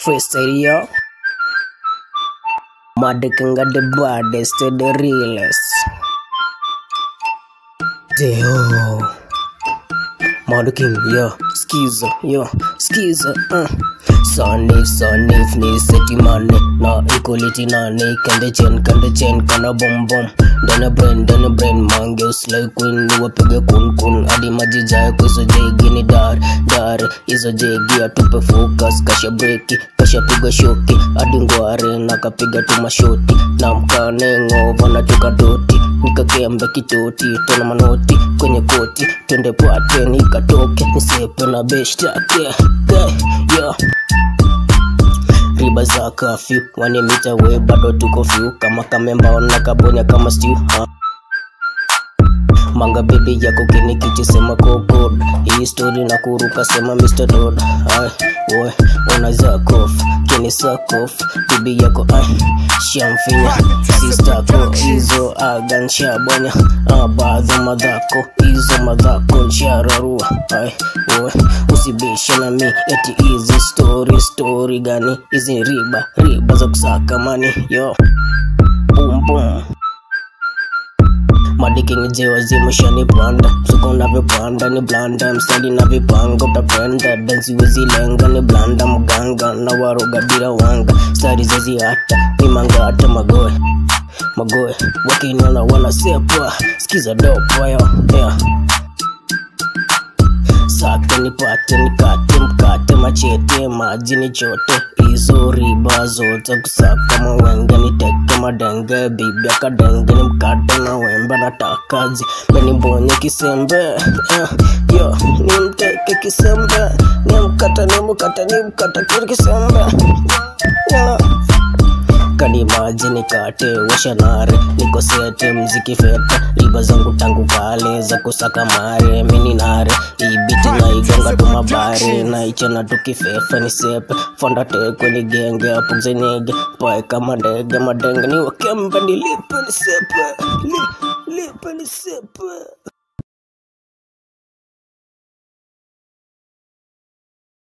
freestyle yo. Madikinga the baddest, the realest. Deo. Madiking, yo, skiza, yo, skiza, uh. Sonif, sonif, ni seti money Na equality na ni kende chen, kende chen, kana bom bom Dana brain, dana brain, mange uslay queen Ni wapige kun kun, hadi maji jaye kuso jegi ni dar, dar Izo jegi atupe focus, kasha breki, kasha piga shoki Hadi ngware, nakapiga tu mashoti Na mkane ngova na juka doti Nikakembe kitoti, tena manoti Kwenye koti, twende pwate nikatoke Nisepe na beshtake, yeah, yeah riba za kafyu wanimita we bado tuko fyu kama kamemba ona kabonya kama stew ha. manga bibi yako kinikiti sema kokod hii story na kuruka sema Mr. Dodd ay we ona zakof kini sakof bibi yako ay shamfinya sister ko hizo agan shabonya abadhi madhako hizo madhako nshararua ay we usibishe na mi eti hizi story story gani hizi riba riba za kusaka mani yo boom boom madiking jewa zimeshanipanda msuko unavyopanda ni blanda mstadi na vipanga utapenda dansi wezilenga ni blanda mganga na waroga bila wanga stari zaziata ni mangata magoe magoe wakiniona wanasepwa skiza dopa yo yeah sake nipate nikate mkate machete maji ni chote hizo riba zote kusaka mawenge niteke madenge bibi akadenge ni mkate na wembe natakazi menibonye kisembe yeah, yo ni mteke kisembe ni mkata ni mkata ni mkata kiri kisembe yeah kani maji nikate washanare niko sete mziki fete riba zangu tangu kale za kusaka mare mini nare ibiti na igonga tu mabare na ichana tukifefe ni sepe fonda teko ni genge apugze nige pae kama ndege madenge ni wakembe nilipe ni sepe Li, lipe ni sepe